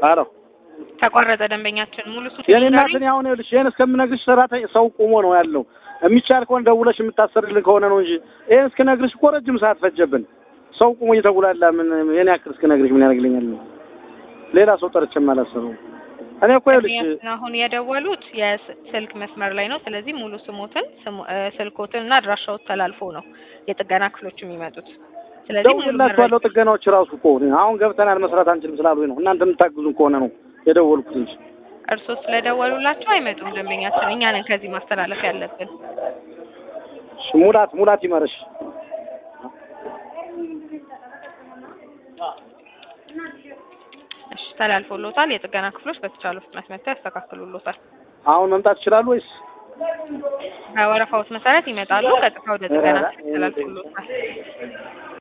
አሎ ተቋረጠ። ደንበኛችን ሙሉ ሱ የኔ እናት እኔ አሁን ይኸውልሽ ይሄን እስከምነግርሽ ሰራተኛ ሰው ቁሞ ነው ያለው። የሚቻል ከሆነ ደውለሽ የምታሰርልን ከሆነ ነው እንጂ ይሄን እስክነግርሽ እኮ ረጅም ሰዓት ፈጀብን። ሰው ቁሞ እየተጉላላ ምን የኔ ያክል እስክነግርሽ ምን ያደርግልኛል? ሌላ ሰው ጠርቼም አላሰበውም። እኔ እኮ ይኸውልሽ ደንበኛችን አሁን የደወሉት የስልክ መስመር ላይ ነው። ስለዚህ ሙሉ ስሞትን ስሙ- እ፣ ስልኮትን እና አድራሻዎት ተላልፎ ነው የጥገና ክፍሎች የሚመጡት። ስለዚህ ሙሉ ደውዬላችኋለሁ። መረጃ ጥገናዎች ራሱ እኮ አሁን ገብተናል መስራት አንችልም ስላሉኝ ነው። እናንተ የምታግዙን ከሆነ ነው የደወልኩት እንጂ እርስዎ ስለደወሉላቸው አይመጡም። ደንበኛችን እኛ ነን ከዚህ ማስተላለፍ ያለብን። እሺ፣ ሙላት ሙላት ይመርሽ። እሺ ተላልፎሎታል። የጥገና ክፍሎች በተቻለ ፍጥነት መጥተው ያስተካክሉሎታል። አሁን መምጣት ይችላሉ ወይስ በወረፋዎት መሰረት ይመጣሉ። ቀጥታ ወደ ጥገና ክፍል ተላልፎሎታል።